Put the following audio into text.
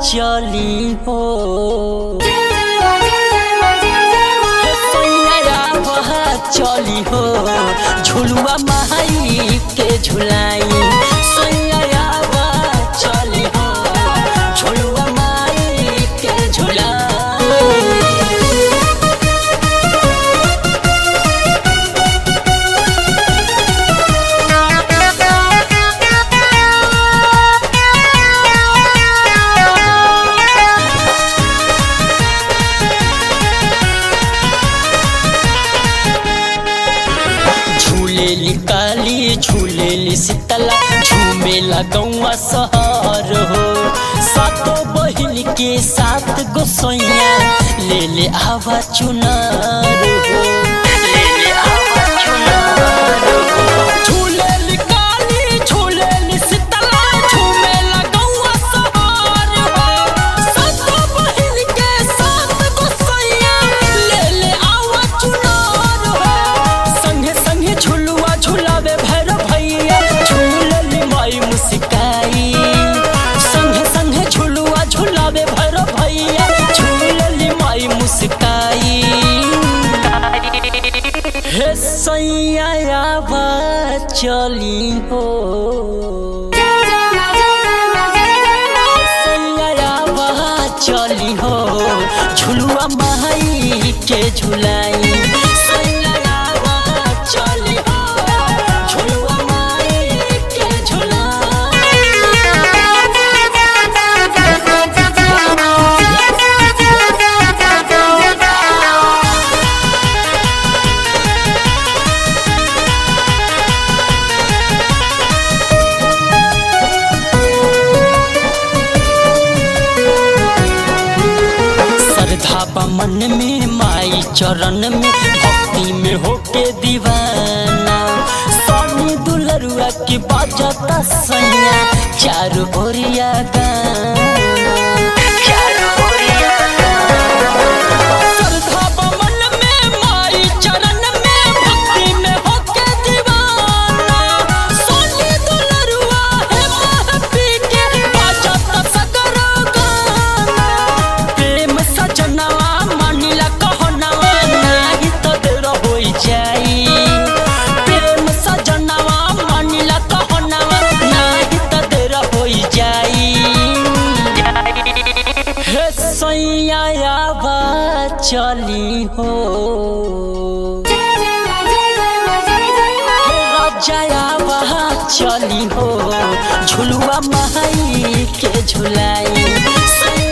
चली हो सैया बहा चली हो झुलुआ माई के झुलाई सैया बहा चली हो झुलुआ माई के झुलाई झूलेली काली झूलेली शीतला झूमेला गौवा सहर हो सातो बहिन के साथ गोसैया ले ले आवा चुनार हो ले ले आवा चुनार हो झूलेली काली झूलेली शीतला झूमेला गौवा सहर हो सातो बहिन के साथ गोसैया ले ले आवा चुनार हो संगे संगे झुलुआ झुलावे भैरव भैया झूलली माई मुस्काई संगे संगे झुलुआ झुलावे भैरव भैया झूलली माई मुस्काई हे सैया बा चली हो सैया बा चली हो झुलुआ माई के झुलाई सैया बा चली हो झुलुआ माई के श्रद्धा बा मन में माई चरण में भक्ति में होके दीवाना स्वामी दुलरुआ की बाजता सैया चारू ओरिया गाना चारू ओरिया श्रद्धा बा मन में माई चरण में भक्ति में होके दीवाना स्वामी दुलरुआ है महपी के बाजता सगरो गाना प्रेम सजनवा मानिला कहनवा नाही तो देर होई जाई प्रेम सजनवा मानिला कहनवा नाही तो देर होई जाई हे सैया बा चली हो हे राजा बा चली हो झुलुआ माई के झुलाई सैया